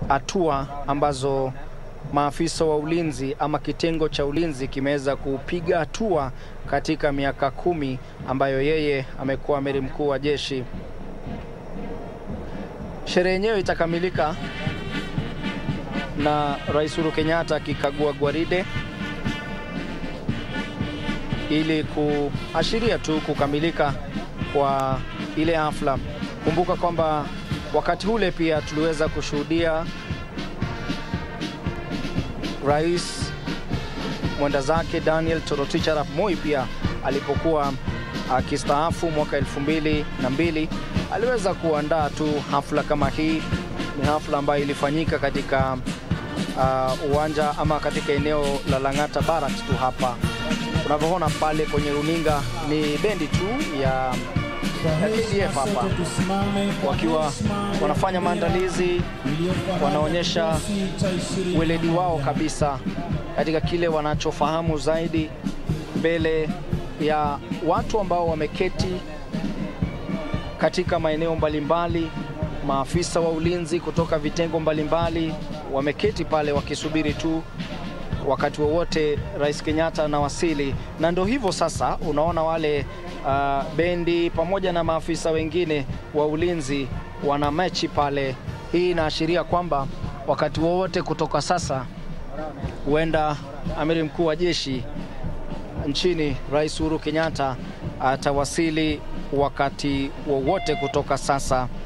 hatua ambazo maafisa wa ulinzi ama kitengo cha ulinzi kimeweza kupiga hatua katika miaka kumi ambayo yeye amekuwa amiri mkuu wa jeshi. Sherehe yenyewe itakamilika na Rais Uhuru Kenyatta akikagua gwaride ili kuashiria tu kukamilika kwa ile hafla. Kumbuka kwamba wakati ule pia tuliweza kushuhudia Rais mwenda zake Daniel Toroitich arap Moi pia alipokuwa akistaafu mwaka elfu mbili na mbili aliweza kuandaa tu hafla kama hii. Ni hafla ambayo ilifanyika katika uh, uwanja ama katika eneo la Lang'ata Barracks tu hapa unavyoona pale kwenye runinga ni bendi tu ya KDF hapa wakiwa wanafanya maandalizi, wanaonyesha weledi wao kabisa katika kile wanachofahamu zaidi mbele ya watu ambao wameketi katika maeneo mbalimbali. Maafisa wa ulinzi kutoka vitengo mbalimbali wameketi pale wakisubiri tu wakati wowote Rais Kenyatta anawasili, na ndo hivyo sasa, unaona wale uh, bendi pamoja na maafisa wengine wa ulinzi wana mechi pale. Hii inaashiria kwamba wakati wowote kutoka sasa huenda amiri mkuu wa jeshi nchini Rais Uhuru Kenyatta atawasili wakati wowote kutoka sasa.